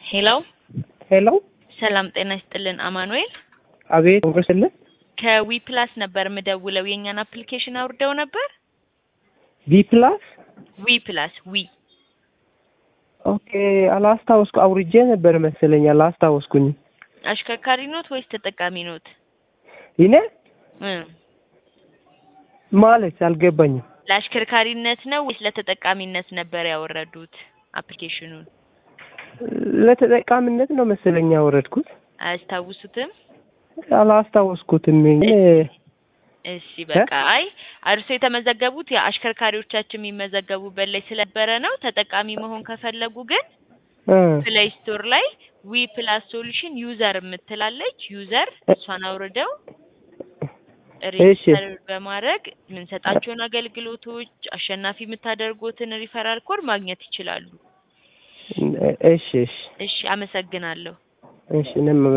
ሄሎ ሄሎ ሰላም ጤና ይስጥልን አማኑኤል አቤት ወርስልን ከዊ ፕላስ ነበር ምደውለው የእኛን አፕሊኬሽን አውርደው ነበር ቢ ፕላስ ዊ ፕላስ ዊ ኦኬ አላስታወስኩ አውርጄ ነበር መሰለኝ አላስታወስኩኝ አሽከርካሪ ኖት ወይስ ተጠቃሚ ኖት ይኔ እ ማለት አልገባኝም ለአሽከርካሪነት ነው ወይስ ለተጠቃሚነት ነበር ያወረዱት አፕሊኬሽኑን ለተጠቃሚነት ነው መሰለኝ ያወረድኩት አያስታውሱትም አላስታወስኩትም እኔ እሺ በቃ አይ እርሶ የተመዘገቡት የአሽከርካሪዎቻችን የሚመዘገቡበት ላይ ስለነበረ ነው ተጠቃሚ መሆን ከፈለጉ ግን እ ፕሌይ ስቶር ላይ ዊ ፕላስ ሶሉሽን ዩዘር የምትላለች ዩዘር እሷን አውርደው ሬጅስተር በማድረግ የምንሰጣቸውን አገልግሎቶች አሸናፊ የምታደርጉትን ሪፈራል ኮድ ማግኘት ይችላሉ። እሺ እሺ እሺ አመሰግናለሁ። እሺ እኔም